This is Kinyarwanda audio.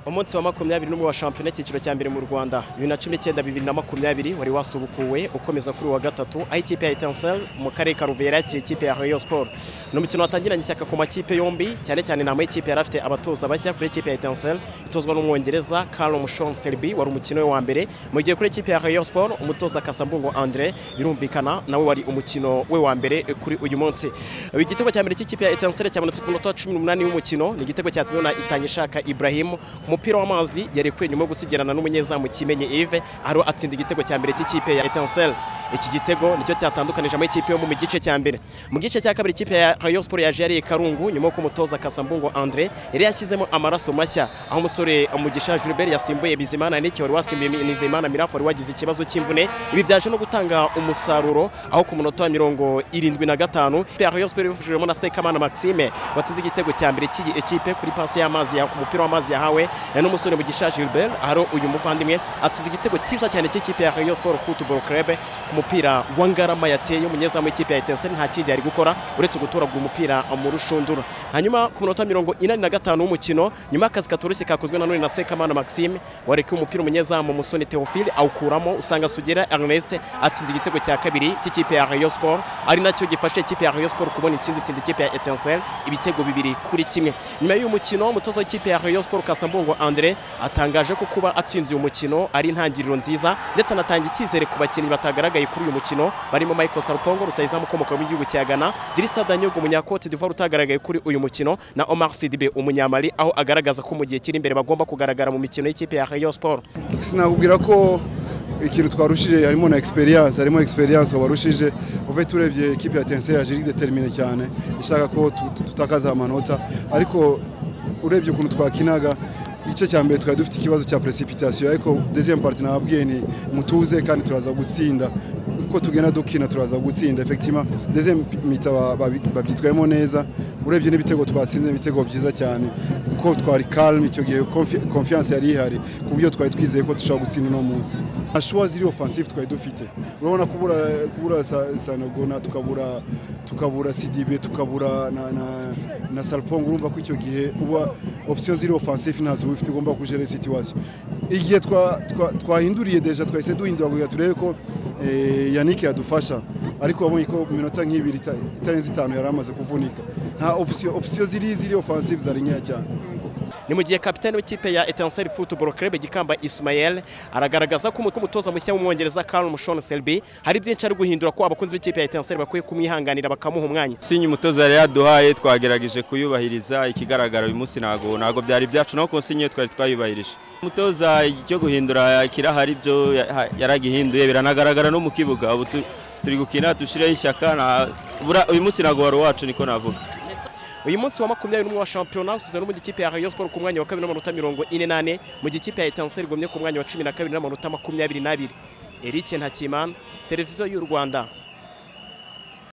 umunsi wa makumyabiri n'umwe wa shampiyona icyiciro cya mbere mu rwanda bibiri na cumi n'icyenda bibiri na makumyabiri wari wasubukuwe ukomeza kuri wa gatatu aho ikipe ya etansel mu karere ka ruvera yakira ikipe ya rayon sport ni umukino watangiranye ishyaka ku makipe yombi cyane cyane inama y'ikipe yari afite abatoza bashya kuri ikipe ya etansel itozwa n'umwongereza carlo mushong serbi wari umukino we wa mbere mu gihe kuri ikipe ya rayon sport umutoza kasambungo andre birumvikana nawe wari umukino we wa mbere kuri uyu munsi igitego cya mbere cy'ikipe ya etansel cyamanutse ku munota wa cumi n'umunani w'umukino ni igitego cyatsinzwe na itanyishaka ibrahimu ku mupira w'amazi yarekuye nyuma yo gusigarana n'umunyezamu kimenye Yves ariho atsinda igitego cya mbere cy'ikipe ya Etincelle iki gitego nicyo cyatandukanije ama ikipe yo mu gice cya mbere mu gice cya kabiri ikipe ya Rayon Sport yaje yariye Karungu nyuma yo kumutoza Kasambungo Andre yari yashyizemo amaraso mashya aho umusore Mugisha Gilbert yasimbuye Bizimana Nick wari wasimbuye Nizeyimana Mirafu wari wagize ikibazo cy'imvune ibi byaje no gutanga umusaruro aho ku munota wa mirongo irindwi na gatanu ikipe ya Rayon Sport ibifashijwemo na Sekamana Maxime watsinze igitego cya mbere cy'iyi ekipe kuri pasi y'amazi ya- ku mupira w'amazi yahawe ya n'umusore Mugisha Gilbert ahari uyu muvandimwe atsinda igitego cyiza cyane cy'ikipe ya Rayon Sport Football Club ku mupira wa Ngarama yateye umunyezamu w'ikipe ya Etincelle nta kindi yari gukora uretse gutoragura umupira mu rushundura hanyuma ku minota mirongo inani na gatanu w'umukino nyuma y'akazi katoroshye kakozwe na none na Sekamana Maxime warekuye umupira umunyezamu Musoni Theophile awukuramo usanga Sugira Ernest atsinda igitego cya kabiri cy'ikipe ya Rayon Sport ari nacyo gifasha ikipe ya Rayon Sport kubona intsinzi itsinda ikipe ya Etincelle ibitego bibiri kuri kimwe nyuma y'uyu mukino umutoza w'ikipe ya Rayon Sport Kasambungo Andre atangaje ko kuba atsinze uyu mukino ari intangiriro nziza ndetse anatanga icyizere ku bakinnyi batagaragaye kuri uyu mukino barimo Michael Sarpongo rutayizamu ukomoka mu gihugu cya Ghana Dirisa Danyogo umunyakote d'Ivoire utagaragaye kuri uyu mukino na Omar Sidibe umunyamali aho agaragaza ko mu gihe kiri imbere bagomba kugaragara mu mikino y'ikipe ya Rayon Sport sinakubwira ko ikintu twarushije harimo na experience harimo experience wabarushije uve turebye ikipe ya tense yaje iri determine cyane ishaka ko tu- tutakaza amanota ariko urebye ukuntu twakinaga igice cya mbere twari dufite ikibazo cya precipitation ariko deuxième partie nababwiye ni mutuze kandi turaza gutsinda uko tugenda dukina turaza gutsinda effectivement deuxième mita ba- babi- babyitwayemo neza urebye n'ibitego twatsinze ibitego byiza cyane kuko twari calme icyo gihe confi- confiance yari ihari ku buryo twari twizeye ko dushobora gutsinda uno munsi nta shuwa ziri offensive twari dufite urabona kubura kubura Sa- sanagona tukabura tukabura sidibe tukabura na, na, na salpong urumva ko icyo gihe uba option ziri offensive ntazo uba ufite ugomba kujere situation igihe twa- twa- twahinduriye deja twahise duhindura kugira turebe ko eh, yannick yadufasha ariko wabonye ko mu minota nk'ibiri ita- itarenze itanu yari amaze kuvunika nta option option ziri ziri offensive zari nkeya cyane ni mu gihe kapitani w'ikipe ya Etincelle Football Club Gikamba Ismael aragaragaza ko umu- ko umutoza mushya w'umwongereza Carl Mushon Selby hari byinshi ari guhindura ko abakunzi b'ikipe ya Etincelle bakwiye kumwihanganira bakamuha umwanya sinye umutoza yari yaduhaye twagerageje kuyubahiriza ikigaragara uyu munsi ntago ntago byari byacu no konsinye twari twayubahirije umutoza cyo guhindura kirahari byo ya- ha- yaragihinduye biranagaragara no mu kibuga ubu tu- turi gukina dushyireho ishyaka nta- bura- uyu munsi ntago wari uwacu niko navuga uyu munsi wa makumyabiri n'umwe wa shampiyona usize n'ubundi ikipe ya Rayon Sport ku mwanya wa kabiri n'amanota mirongo ine n'ane mu gihe ikipe ya Etincelle igumye ku mwanya wa cumi na kabiri n'amanota makumyabiri n'abiri Eric Ntakimana televiziyo y'u Rwanda